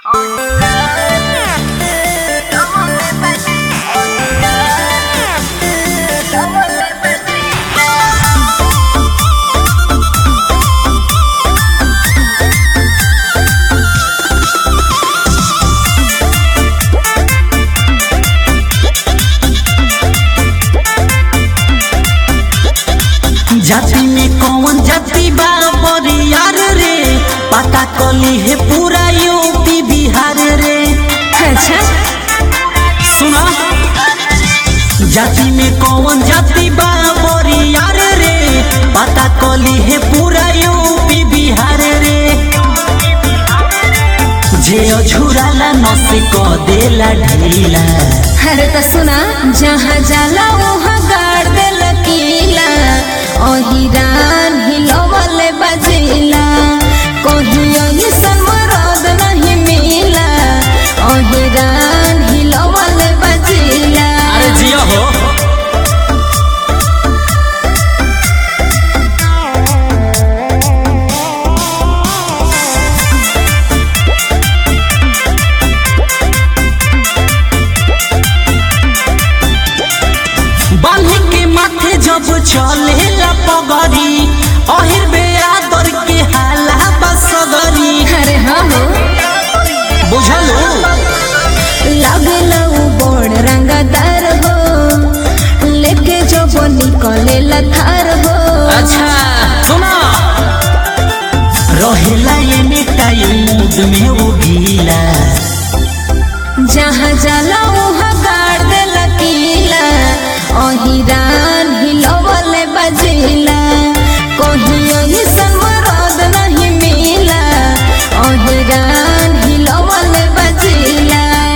जाति में कौन जाति बा बरियार रे पता कली है पूरा यूपी बिहार रे अच्छा सुना जाति में कौन जाति बा बरियार रे पता कली है पूरा यूपी बिहार रे जे अझुराला नस क देला ढीला अरे तो सुना जहाँ जाला वहाँ गाड़ दे लकीला अहिरान हिलवले बजेला कहीं ऐसन मरद नहीं मिला अहिरान हिलवले बजेला अरे जिया हो बांधी के माथे जब चले ला पगड़ी अहिर बेरादर के हाला बसगरी अरे हाँ हो बुझलो लगल उ बड़ रंगदार हो लेके जब निकले लथार हो अच्छा सुना रहेला ये मिठाई मूड में वो गीला जहाँ जाला वहाँ गाड़ दे लकीला अहिरान हिलवले बजेला कहीं ऐसन मरद नहीं मिला अहिरान हिलवले बजेला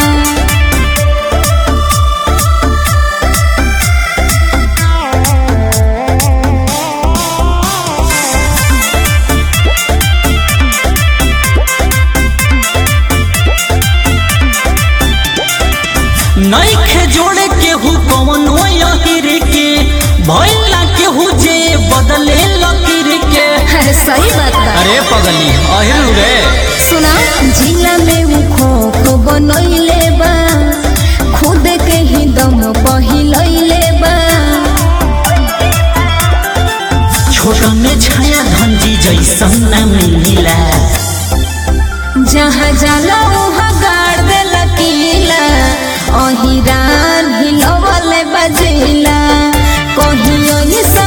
नईखे जोड़े केहू कौन यहिर के भइला केहू जे बदले लकीर के अरे सही बात बा अरे पगली अहिर रे सुना जिला में वो खो बनैले बा खुद के ही दम पहिलैले बा छोट में छाया धंजी जैसन न मिला जहाँ जाला वहाँ गाड़ दे लकीला अहिरान हिलवले बजेला कहीं ऐसा